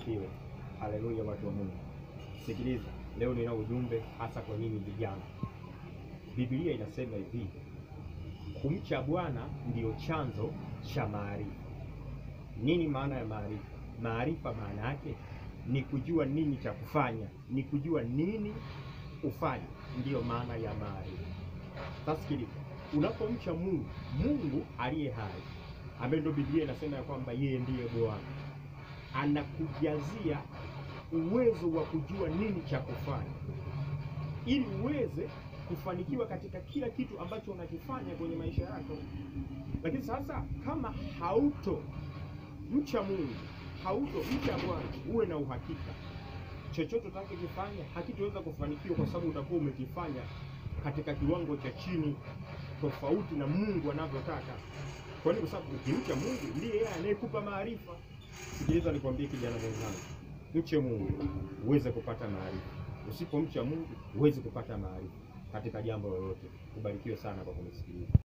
asifiwe. Haleluya, watu wa Mungu. Sikiliza, leo nina ujumbe hasa kwa nyinyi vijana. Biblia inasema hivi, kumcha Bwana ndiyo chanzo cha maarifa. Nini maana ya maarifa? Maarifa maana yake ni kujua nini cha kufanya, ni kujua nini ufanye, ndiyo maana ya maarifa. Sasa sikiliza, unapomcha Mungu, Mungu aliye hai, ambaye ndio Biblia inasema ya kwamba yeye ndiye Bwana, anakujazia uwezo wa kujua nini cha kufanya ili uweze kufanikiwa katika kila kitu ambacho unakifanya kwenye maisha yako. Lakini sasa kama hauto mcha Mungu, hauto mcha Bwana, uwe na uhakika chochote utakachokifanya hakitoweza kufanikiwa, kwa sababu utakuwa umekifanya katika kiwango cha chini, tofauti na Mungu anavyotaka. Kwa nini? Kwa sababu ukimcha Mungu ndiye yeye anayekupa maarifa. Sikiliza nikwambie, kijana mwenzangu, mche Mungu uweze kupata maarifa. Usipomcha Mungu huwezi kupata maarifa katika jambo lolote. Ubarikiwe sana kwa kunisikiliza.